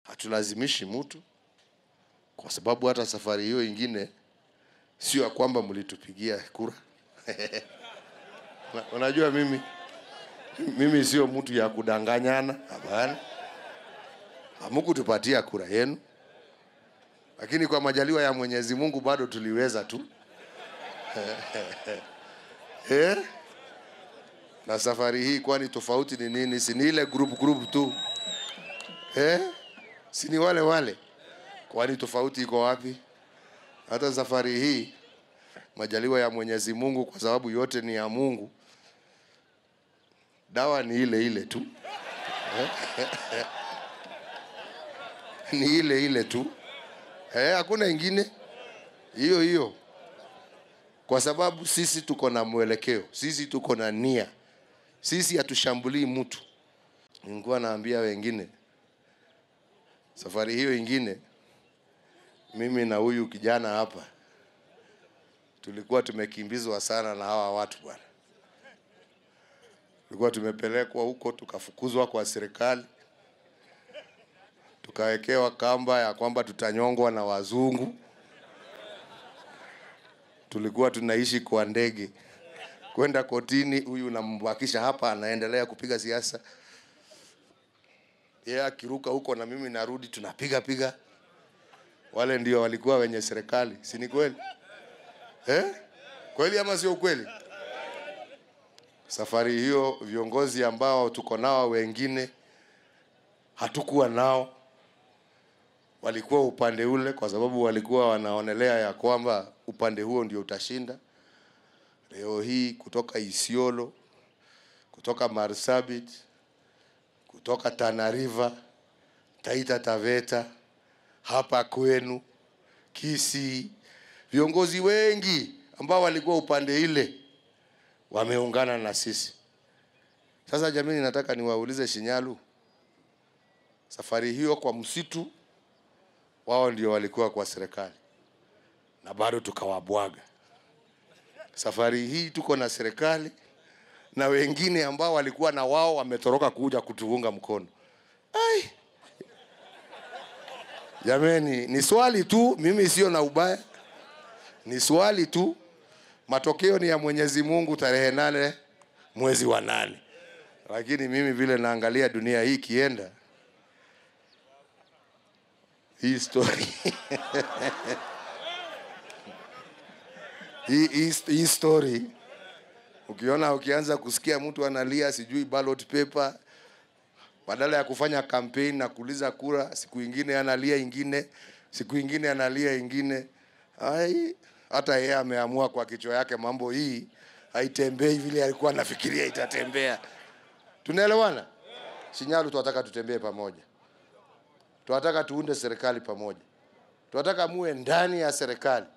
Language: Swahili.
hatulazimishi mtu, kwa sababu hata safari hiyo ingine sio ya kwamba mlitupigia kura. Una- Unajua mimi mimi sio mtu ya kudanganyana, hapana. Hamukutupatia kura yenu, lakini kwa majaliwa ya Mwenyezi Mungu bado tuliweza tu eh? Na safari hii kwani tofauti ni nini? Si ni ile group group tu eh? Si ni wale wale? Kwani tofauti iko wapi? Hata safari hii majaliwa ya Mwenyezi Mungu, kwa sababu yote ni ya Mungu, dawa ni ile ile tu ni ile ile tu eh, hakuna ingine, hiyo hiyo, kwa sababu sisi tuko na mwelekeo, sisi tuko na nia, sisi hatushambulii mtu. Nilikuwa naambia wengine safari hiyo ingine, mimi na huyu kijana hapa tulikuwa tumekimbizwa sana na hawa watu bwana. Tulikuwa tumepelekwa huko tukafukuzwa kwa serikali, tukawekewa kamba ya kwamba tutanyongwa na wazungu. Tulikuwa tunaishi kwa ndege kwenda kotini, huyu unambakisha hapa, anaendelea kupiga siasa, yeye akiruka huko na mimi narudi, tunapiga piga. Wale ndio walikuwa wenye serikali, si ni kweli eh? Kweli ama sio kweli? Safari hiyo viongozi ambao tuko nao wengine hatukuwa nao, walikuwa upande ule, kwa sababu walikuwa wanaonelea ya kwamba upande huo ndio utashinda. Leo hii kutoka Isiolo, kutoka Marsabit, kutoka Tana River, Taita Taveta, hapa kwenu Kisii, viongozi wengi ambao walikuwa upande ile wameungana na sisi. Sasa jamii, nataka niwaulize Shinyalu, safari hiyo kwa msitu, wao ndio walikuwa kwa serikali na bado tukawabwaga. Safari hii tuko na serikali na wengine ambao walikuwa na wao wametoroka kuja kutuunga mkono. Ai, jameni, ni swali tu, mimi sio na ubaya, ni swali tu. Matokeo ni ya Mwenyezi Mungu tarehe nane mwezi wa nane, lakini mimi vile naangalia dunia hii ikienda hii story hii, hii, hii story ukiona ukianza kusikia mtu analia sijui ballot paper badala ya kufanya kampeni na kuuliza kura, siku ingine analia ingine, siku ingine analia ingine. Ai, hata yeye ameamua kwa kichwa yake mambo hii haitembei vile alikuwa anafikiria itatembea. Tunaelewana? Shinyalu, tunataka tutembee pamoja, tunataka tuunde serikali pamoja, tunataka muwe ndani ya serikali